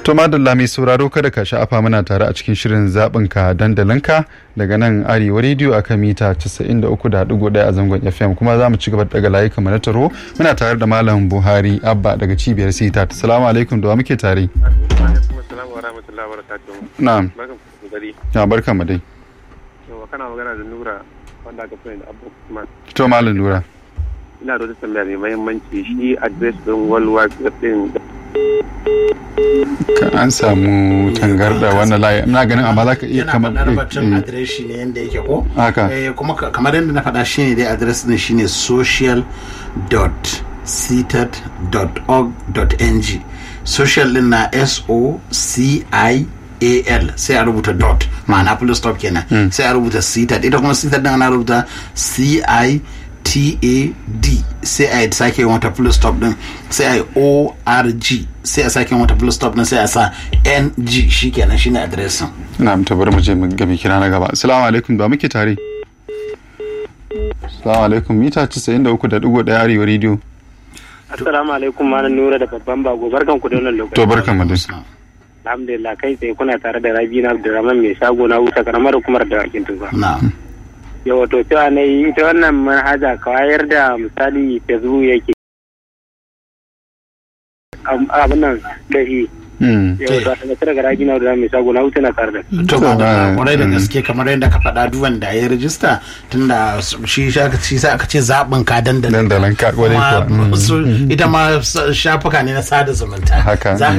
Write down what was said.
To madalla mai sauraro kada ka sha'afa muna tare a cikin shirin zaɓin ka dandalinka daga nan arewa rediyo a kan mita 93.1 a zangon FM kuma za mu ci gaba daga layi kamar na taro muna tare da malam Buhari Abba daga cibiyar Sita. Assalamu alaikum da wa muke tare. Na'am. Ya barka mu dai. Yawa kana magana da Nura wanda aka fi da Abu Usman. To malam Nura. Ina da wata tambaya mai mahimmanci shi address din World Wide Web din Ka an samu tangarda wannan layi ina ganin amma za ka iya kamar yana batun adireshi ne yadda yake ko Haka. Eh, kuma ka- kamar yadda na faɗa shine dai adres din shine social.seated.org.ng social din na s o c i a l sai a rubuta dot ma'ana full stop kenan sai a rubuta seated ita kuma seated din ana rubuta c i t a d sai a sake yin wata full stop din sai a yi o r g sai a sake yin wata full stop din sai a sa n g shikenan shine adresin na ta bari mu je mu ga mai kira na gaba assalamu alaikum da wa muke tare assalamu alaikum mita 93.1 arewa rediyo Assalamu alaikum malam Nura da babban bago barkan ku da wannan lokaci. to barkan mu dai Alhamdulillah kai tsaye kuna tare da Rabina Abdulrahman mai shago na wuta karamar hukumar da wakin tuba. na Yawa to cewa na yi ita wannan manhaja ka wayar da misali Facebook yake. Am- Abin nan da shi. Hmm. Yawa to a tsaye daga Rabina Abdulrahman mai shago na wuta na tare da. to ba da ah, kwarai da mm. gaske kamar yadda ka faɗa duk wanda ya rijista tunda shi sha- shi sa aka ce zaɓin ka dandalin Dandalin ka, kwarai kuwa. Kuma Mm. su- ita ma s- shafuka ne na sada zumunta Haka, za ka